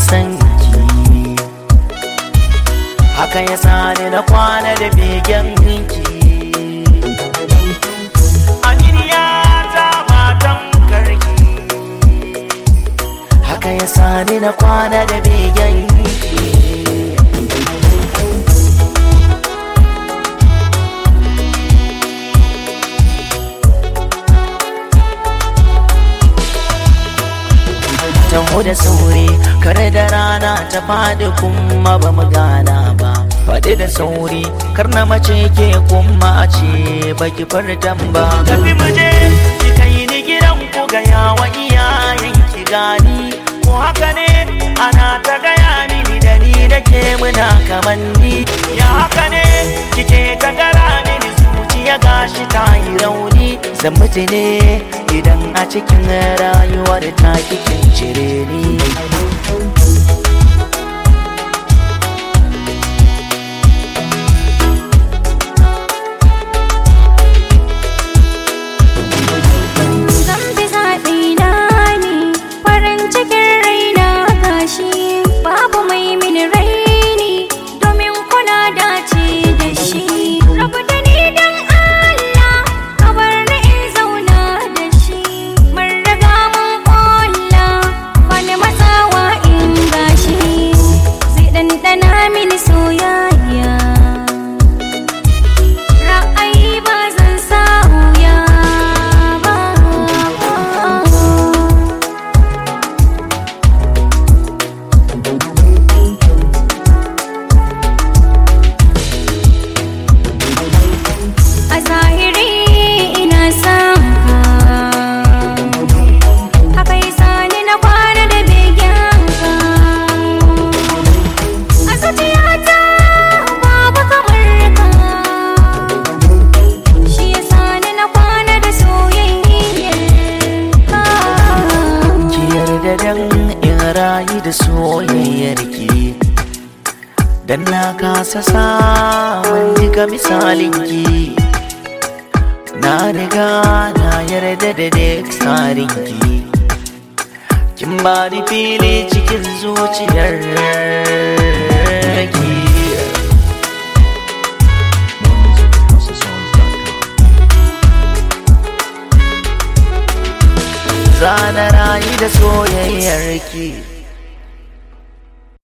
san ki haka ya sani na kwana da begen ki aminiya ta matan karki haka ya sani na kwana da begen ki taho da sauri kar da rana ta fadi kuma ba mu gana ba faɗi da sauri kar na mace ke kuma a ce baki fartan ba tafi mu je ki kai ni gidan ku ga yawa iyayen ki gani ko haka ne ana ta gaya mini da ni da ke muna kamanni ya haka ne kike ta gara mini zuciya gashi ta yi rauni zan mutu ne idan a cikin rayuwar ta kikin cire ni Zan bi zaɓi na ne farin cikin raina gashi babu mai mini raini domin kuna dace da shi. Rabu da ni don Allah ka bar ni in zauna da shi. Mun riga mun ƙulla wani matsawa in gashi zai ɗanɗana mini soyayya. Ra'ayi ba zan sauya ba. A zahiri ina son ka Haka yi sani na kwana da begen ka A zuciyata babu kamar ka Shi ya sani na kwana da soyayyar ka ki yarda dan in rayu da soyayyar ki dan na kasa samun diga misalin ki na riga na yarda da duk tsarin ki kin ba ni fili cikin zuciyar ki More music at HouseOfSongs.com. zana rayu da soyayyar ki